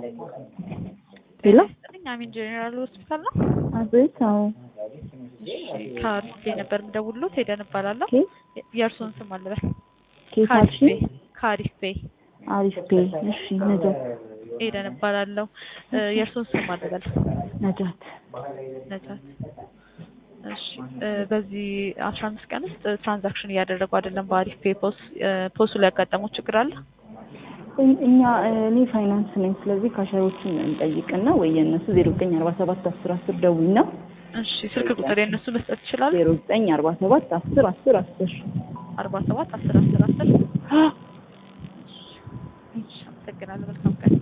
ሄሎ ስጥልኝ አሚን ጄኔራል ሆስፒታል ነው። አቤት። አዎ እሺ ከአርፌ ነበር የምደውልሎት ሄደን እባላለሁ። ኬት የእርስዎን ስም አልበል። ኬት አልሽ? ከአሪፌ አሪፍ ፔ። እሺ ነጃት ሄደን እባላለሁ። እ የእርስዎን ስም አልበል። ነጃት ነጃት። እሺ እ በዚህ አስራ አምስት ቀን ውስጥ ትራንዛክሽን እያደረጉ አይደለም በአሪፍ ፔ ፖስ እ ፖሱ ላይ ያጋጠመው ችግር አለ? እኝ- እኛ እኔ ፋይናንስ ነኝ። ስለዚህ ካሸሮችን እንጠይቅና ወይ የእነሱ ዜሮ ዘጠኝ አርባ ሰባት አስር አስር ደውይና እሺ ስልክ ቁጥር የእነሱ መስጠት ይችላል? ዜሮ ዘጠኝ አርባ ሰባት አስር አስር አስር አርባ ሰባት አስር አስር አስር እሺ አመሰግናለሁ። መልካም ቀን